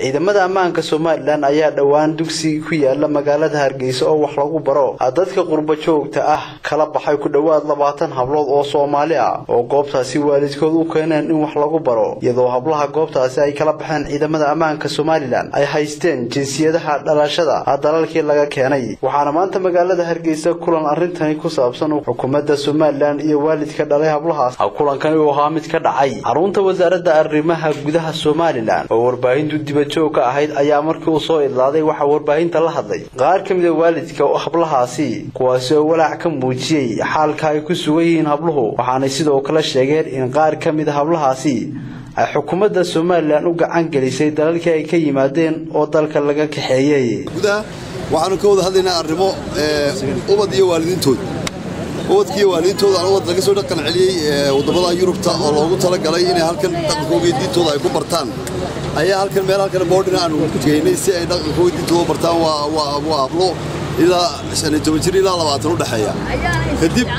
ciidamada ammaanka somalilan ayaa dhowaan dugsi ku yaala magaalada hargeysa oo wax lagu baro dadka qurba joogta ah kala baxay ku dhowaad labaatan hablood oo soomaali ah oo goobtaasi waalidkood u keeneen in wax lagu baro iyadoo hablaha goobtaasi ay kala baxeen ciidamada ammaanka somalilan ay haysteen jinsiyadaha dhalashada dalalkii laga keenay waxaana maanta magaalada hargeysa kulan arrintani ku saabsan xukuumadda somalilan iyo waalidka dhalay hablahaas kulankani uu ahaa mid ka dhacay xarunta wasaaradda arrimaha gudaha somalilan oo warbaahintu dibajoog ka ahayd ayaa markii uu soo idlaaday waxaa warbaahinta la hadlay qaar ka mida waalidka hablahaasi kuwaasi oo walaac ka muujiyey xaalka ay ku sugan yihiin habluhu waxaanay sidoo kale sheegeen in qaar ka mida hablahaasi ay xukuumadda somalilan u gacan gelisay dalalkii ay ka yimaadeen oo dalka laga kaxeeyey waxaanu ka wada hadlaynaa arrimo ubad iyo waalidiintooda ubadkiiyo waalidiintooda aan ubad laga soo dhaqan celiyey waddamada yurubta oo loogu talagalay inay halkan dhaqankooga diintooda ay ku bartaan ayaa halkan meel halkan boodhina aanu geynay si ay dhaqankooga diintooda bartaan waa hablo ilaa shan iyo toban jir ilaa labaatan u dhexeeya kadib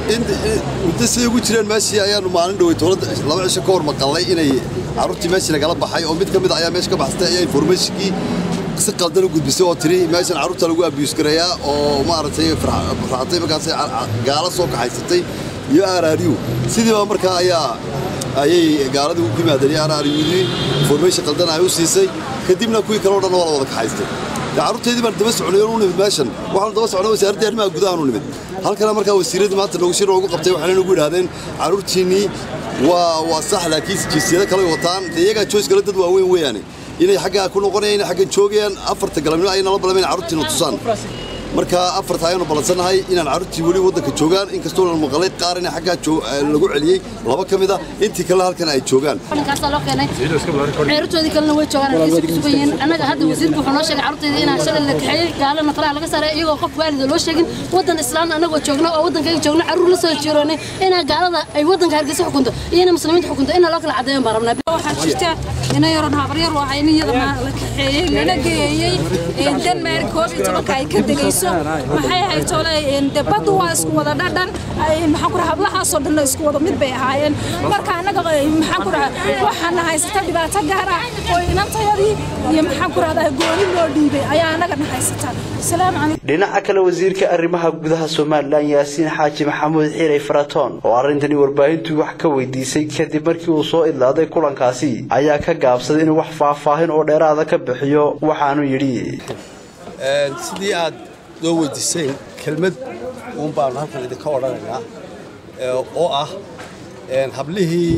muddo siday ugu jireen meeshii ayaanu maalin dhowey dowladda laba cisho ka hor maqallay inay carruurtii meeshii nagala baxay oo mid ka mid ayaa meesha ka baxsatay ayaa informationkii si qaldan u gudbisay oo tiri meeshan carruurta lagu abiyuus gareeyaa oo maaragtay farxatay markaasay gaalo soo kaxaysatay iyo araariyu sidiiba markaa ayaa ayay gaaladii ku yimaadeen iyo araariyudii information qaldan ay u siisay kadibna kuwii kale o dhan waa la wada kaxaystay carruurteedii baan daba socnay u nimid meeshan waxaanu daba socnay wasaaradda arrimaha gudahaanu nimid halkana markaa wasiiradii maanta noogu shir noogu qabtay waxayna nagu yidhahdeen carruurtiinnii waa waa sax laakiin jinsiyado kale wataan dee iyagaa joys kale dad waaweyn weeyaane inay xaggaa ku noqonayaan inay xaggan joogayaan afarta galabnimo ay nala balamayn carruurtiina tusaan marka afarta ayaanu ballansannahay inaan carruurtii weli waddanka joogaan inkastoo la maqalay qaar in xaggaa lagu celiyey laba ka mid a intii kalena halkan ay joogaan ninkaasaa loo keenay ceertoodii kalena way joogaan halkiisa ku sugan yihiin annaga hadda wasiirku wuxuu noo sheegay carruurtayda inaan shalay la kaxeeyey gaalana talaha laga saaray iyagoo qof waalida loo sheegin waddan islaamna annagoo joogno oo waddankayga joogno carruur la soo jiroonay inaa gaalada ay waddanka hargeysa xukunto iyo inay muslimiinta xukunto inaa loo kala caddeeyan baan rabnaa waxaa jirta ina yaron habaryar waa in iyada la kaxeeyey lana geeyey denmark koob iyo tobanka ay ka degayso maxay ahayd tole de baddu waa isku wada dhadhan maxaan ku raha hablahaasoo dhanna isku wada mid bay ahaayeen marka annaga maxaan ku raha waxaana haysata dhibaato gaar ah oo inantayadii iyo maxaan ku rahdaa gooni loo dhiibay ayaa annagana haysata asalaamu calaykum dhinaca kale wasiirka arrimaha gudaha somalilan yaasiin xaaji maxamuud xiiray faratoon oo arrintani warbaahintu wax ka weydiisay kadib markii uu soo idlaaday kulankaasi ayaa ka gaabsaday inuu wax faahfaahin oo dheeraada ka bixiyo waxaanu yidhi sidii aad noo weydiiseen kelmad uun baanu halkan idinka odhanaynaa oo ah hablihii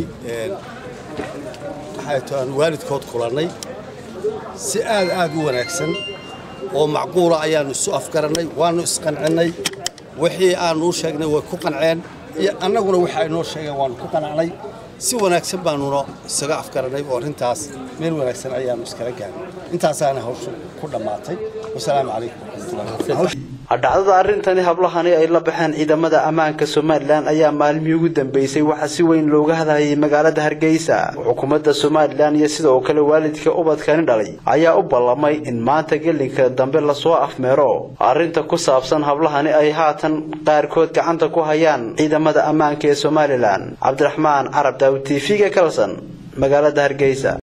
maxay aan waalidkood kulannay si aad aad u wanaagsan oo macquula ayaannu isu afgarannay waannu isqancinnay wixii aannu u sheegnay way ku qanceen iyo annaguna wixii ay noo sheegeen waannu ku qanacnay si wanaagsan baannuna isaga afgarannay oo arrintaas meel wanaagsan ayaannu iskala gaarnay intaasaana hawshu ku dhammaatay wasalaamu calaykum waraxmatullahi dhacdada arrintani hablahani ay la baxeen ciidamada ammaanka somalilan ayaa maalmihii ugu dambeysay waxaa si weyn looga hadlayay magaalada hargeysa xukuumadda somalilan iyo sidoo kale waalidka ubadkani dhalay ayaa u ballamay in maanta gelinka dambe lasoo afmeero arrinta ku saabsan hablahani ay haatan qaarkood gacanta ku hayaan ciidamada ammaanka ee somalilan cabdiraxmaan carab daawud t v-ga kalson magaalada hargeysa